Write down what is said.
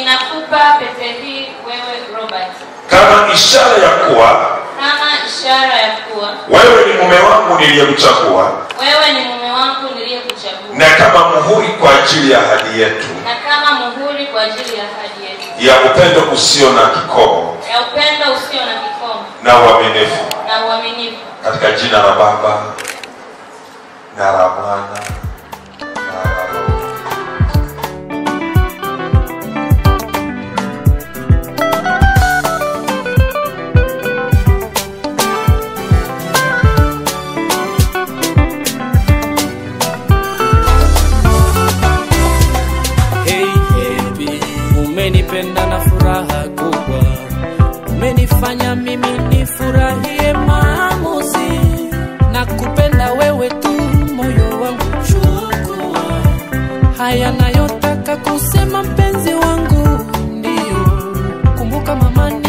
ninakupa pete hii wewe Robert kama ishara ya kuwa kama ishara ya kuwa wewe ni mume wangu niliyemchagua wewe ni mume wangu niliyekuchagua na kama muhuri kwa ajili ya ahadi yetu na kama muhuri kwa ajili ya ahadi yetu ya upendo usio na kikomo ya upendo usio na kikomo na uaminifu na uaminifu katika jina la Baba na la Mwana na la Roho. Hey, baby, umenipenda na furaha kubwa, umenifanya mimi nifurahie maamuzi na kupenda wewe tu, moyo wangu chukua haya nayotaka kusema, mpenzi wangu, ndio kumbuka mama